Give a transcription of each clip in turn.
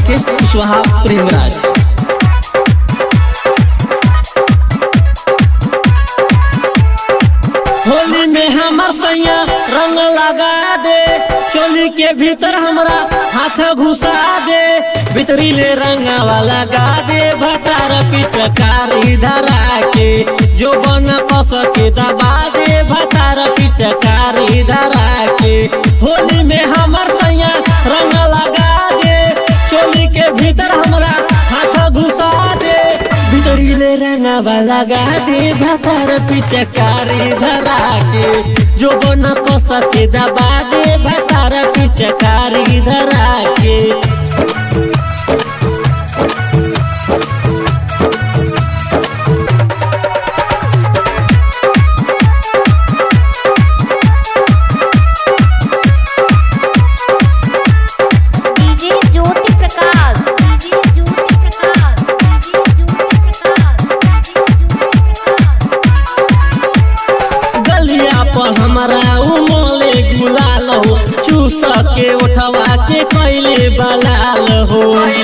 राकेश कुशवाहा प्रेमराज होली में हमर सैया रंग लगा दे चोली के भीतर हमरा हाथ घुसा दे भीतरी ले रंगावा लगा दे भटार पिचकारी धरा के जो बन कस के दबा दे भटार पिचकारी धरा के होली में हमर सैया रंग लगा दे चोली के भीतर हमरा हाथ घुसा दे भीतरी ले रंगावा लगा दे भटार पिचकारी धरा के जो बन कस के दबा दे भटार पिचकारी धरा के DJ Jyoti Prakash DJ Jyoti Prakash DJ Jyoti Prakash गलिया पर हमारा उमले गुलाल हो चूस के उठवा के कैले बलाल हो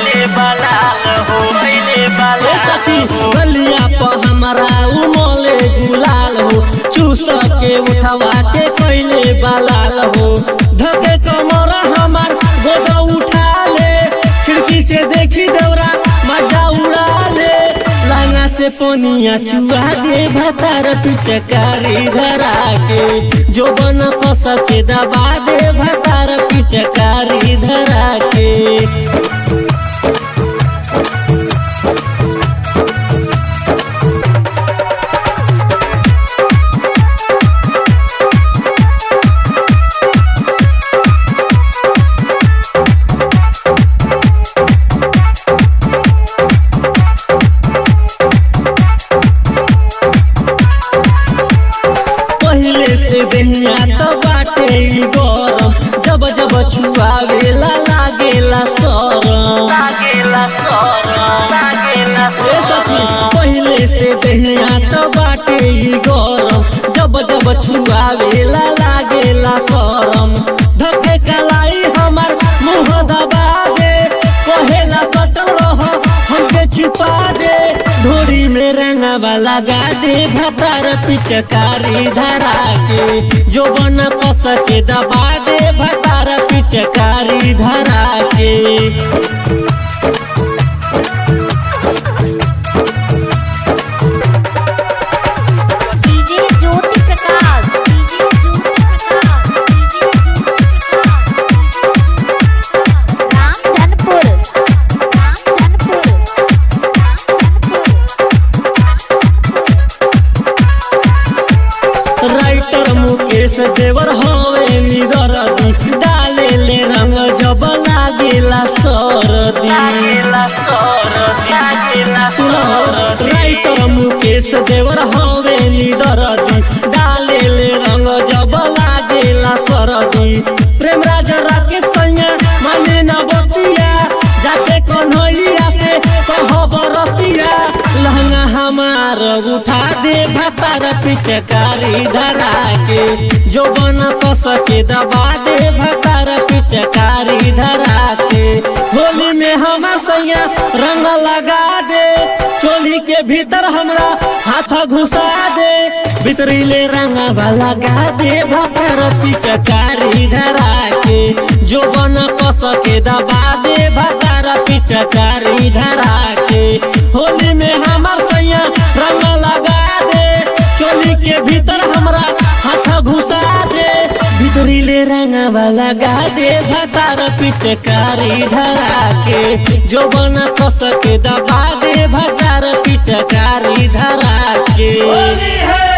ए सखी गलिया पर हमारा उमले गुलाल हो चूस के उठवा के कैले बलाल हो धके कमर हमार गोदा उठा ले खिड़की से देखी दौरा मजा उड़ा ले लाना से पोनिया चुआ दे भतार पिचकारी धरा के जो बन कस के दबा दे भतार पिचकारी धरा के पहले से दहिया तो बाटे ई गरम जब जब छुआवेला लागेला सरम ए सखी पहले से दहिया तो बाटे ई गरम जब जब छुआवेला लागेला सरम धके कलाई हमार मुंह दबा दे कहेला सटल रह हमके छुपा दे ढोरी में रंगवा लगा दे भतार पिचकारी धरा के जो बन कस के दबा दे भतार पिचकारी धरा के DJ Jyoti Prakash DJ Jyoti Prakash DJ Jyoti Prakash Ramdhanpur Ramdhanpur writer Mukesh देवर हवे निदरदी डाले ले रंग जब लागेला सरदी सुनो राइटर मुकेश देवर हवे निदरदी डाले ले रंग जब लागेला सरदी प्रेम राजा राकेश सैया माने न बतिया जाके कन्हैया से कह बरतिया लहंगा हमार उठा दे भतार पिचकारी धरा के जो बन कस के दबा दे भतार पिचकारी धरा के होली में हमार सैया रंग लगा दे चोली के भीतर हमरा हाथ घुसा दे भीतरी ले रंगवा लगा दे भतार पिचकारी धरा के जो बन कस के दबा दे भतार पिचकारी धरा के होली में हमार सैया रंग लगा दे चोली के भीतर हमरा हाथ घुसा दे भीतरी ले रंगवा लगा दे भतार पिचकारी धरा के जो बन कस के दबा दे भतार पिचकारी धरा के